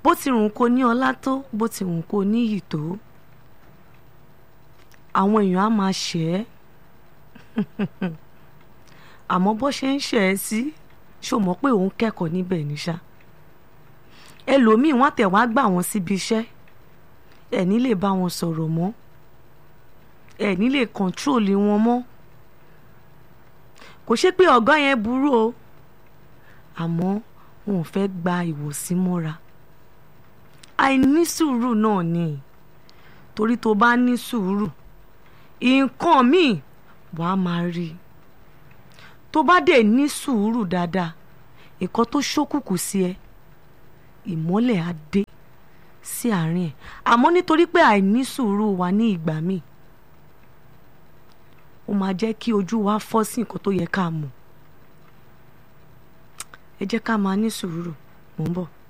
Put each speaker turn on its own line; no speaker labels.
bó ti rùn kó ní ọlá tó bó ti rùn kó níyì tó àwọn èèyàn á máa ṣẹ̀ ẹ́ àmọ́ bó ṣe ń ṣẹ̀ ẹ́ sí ṣó mọ̀ pé òun kẹ́kọ̀ọ́ níbẹ̀ ní ṣá ẹlòmíì wọ́n tẹ̀ wá gbà wọ́n síbi iṣẹ́ ẹ̀ ní lè bá wọn sọ̀rọ̀ mọ́ ẹ̀ ní lè kọ́ńtrólì wọn mọ́ kò ṣe pé ọ̀gá yẹn burú o àmọ́ wọn ò fẹ́ gba ìwòsí mọ́ra àìní sùúrù náà ni torí tó bá ní sùúrù nǹkan míì wàá máa rí i tó bá dẹ̀ ní sùúrù dáadáa nǹkan tó ṣókùnkùn sí ẹ ìmọ́lẹ̀ á dé sí àárín ẹ̀ àmọ́ nítorí pé àìní sùúrù wà ní ìgbà míì ó máa jẹ́ kí ojú wa fọ́ sí nǹkan tó yẹ ká mọ̀ ẹ jẹ́ ká máa ní sùúrù mò ń bọ̀.